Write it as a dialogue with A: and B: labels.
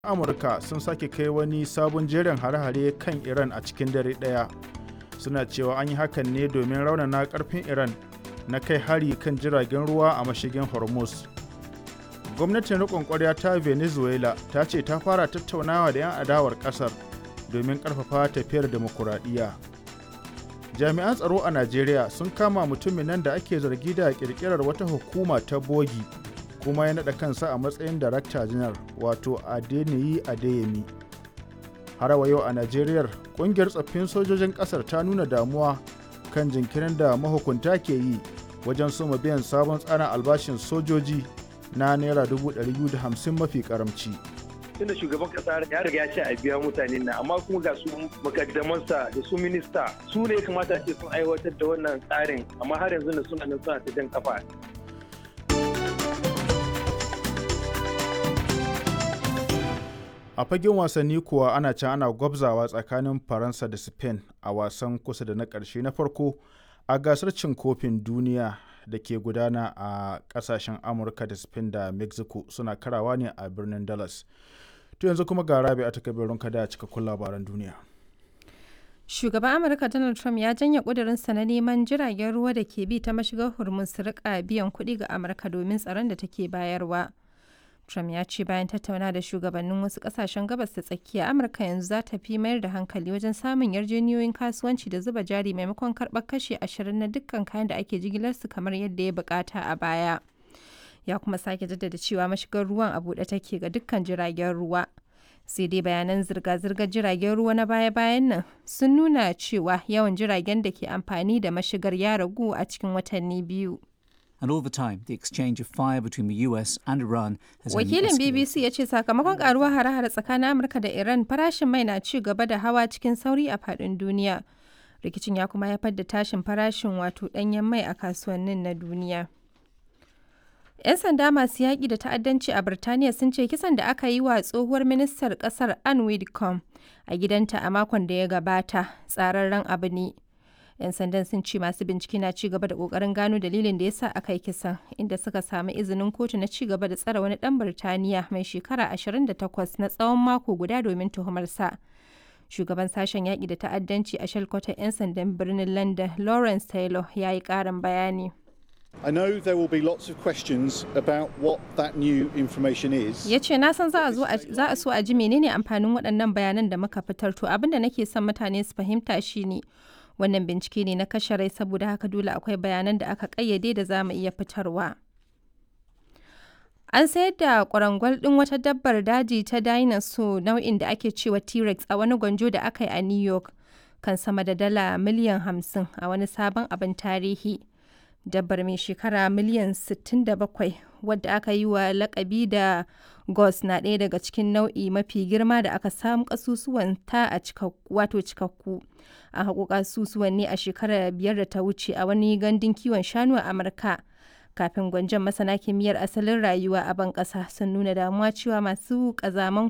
A: amurka sun sake kai wani sabon jerin hare-hare kan iran a cikin dare ɗaya suna cewa an yi hakan ne domin raunana karfin iran na kai hari kan jiragen ruwa a mashigin hormuz gwamnatin riƙon ƙwarya ta venezuela ta ce ta fara tattaunawa da 'yan adawar ƙasar domin ƙarfafa tafiyar demokuraɗiyya jami'an tsaro a najeriya sun kama mutumin nan da ake zargi da ƙirƙirar wata hukuma ta bogi kuma ya naɗa kansa a matsayin darakta janar wato adeniyi adeyemi har wa yau a najeriya ƙungiyar tsaffin sojojin ƙasar ta nuna damuwa kan jinkirin da mahukunta ke yi wajen soma biyan sabon tsarin albashin sojoji na naira 250 mafi karamci.
B: tunda shugaban kasa ya riga ya ce a biya mutane na amma kuma ga su makaddamansa da su minista su ne kamata ce sun aiwatar da wannan tsarin amma har yanzu da suna nan suna ta jan kafa
A: a fagen wasanni kuwa ana can ana gwabzawa tsakanin faransa da spain a wasan kusa da na ƙarshe na farko a gasar cin kofin duniya da ke gudana a kasashen amurka da spain da mexico suna karawa ne a birnin dallas to yanzu kuma ga rabi a takabirin kada a cikakkun labaran duniya
C: shugaban amurka donald trump ya janye kudurinsa na neman jiragen ruwa da ke bi ta mashigar hormuz su rika biyan kuɗi ga amurka domin tsaron da take bayarwa trump ya ce bayan tattauna da shugabannin wasu kasashen gabas ta tsakiya amurka yanzu za ta fi mayar da hankali wajen samun yarjejeniyoyin kasuwanci da zuba jari maimakon karɓar kashe ashirin na dukkan kayan da ake jigilarsu kamar yadda ya bukata a baya ya kuma sake jaddada cewa mashigar ruwan a buɗe take ga dukkan jiragen ruwa sai dai bayanan zirga-zirgar jiragen ruwa na baya-bayan nan sun nuna cewa yawan jiragen da ke amfani da mashigar ya ragu a cikin watanni biyu
D: and all the time the exchange of fire between the US and Iran has
C: Wakilin BBC ya ce sakamakon karuwar hare-hare tsakanin Amurka da Iran farashin mai na ci gaba da hawa cikin sauri a faɗin duniya. Rikicin ya kuma haifar da tashin farashin wato ɗanyen mai a kasuwannin na duniya. 'Yan sanda masu yaƙi da ta'addanci a Birtaniya sun ce kisan da aka yi wa tsohuwar ministar ƙasar Anne Widdecombe a gidanta a makon da ya gabata tsararren abu ne. 'yan sandan sun ce masu bincike na ci gaba da kokarin gano dalilin da yasa aka yi kisan inda suka samu izinin kotu na ci gaba da tsare wani dan birtaniya mai shekara 28 na tsawon mako guda domin tuhumarsa shugaban sashen yaƙi da ta'addanci a shalkwatar 'yan sandan birnin london lawrence taylor ya yi ƙarin bayani
E: I know there will be lots of questions about what that new information is.
C: Ya ce na san za a so a ji menene amfanin waɗannan bayanan da muka fitar to abin da nake son mutane su fahimta shine wannan bincike ne na kashe rai saboda haka dole akwai bayanan da aka kayyade da za mu iya fitarwa an sayar da kwarangwal ɗin wata dabbar daji ta dinosaur nau'in da ake cewa t-rex a wani gwanjo da aka yi a new york kan sama da dala miliyan 50 a wani sabon abin tarihi dabbar mai shekara miliyan 67 wadda aka yi wa lakabi da gos na ɗaya daga cikin nau'i mafi girma da aka samu kasusuwan ta a wato cikakku a haƙo kasusuwan ne a shekarar biyar da ta wuce a wani gandun kiwon shanu a amurka kafin gwanjon masana kimiyyar asalin rayuwa a ban ƙasa sun nuna damuwa cewa masu ƙazaman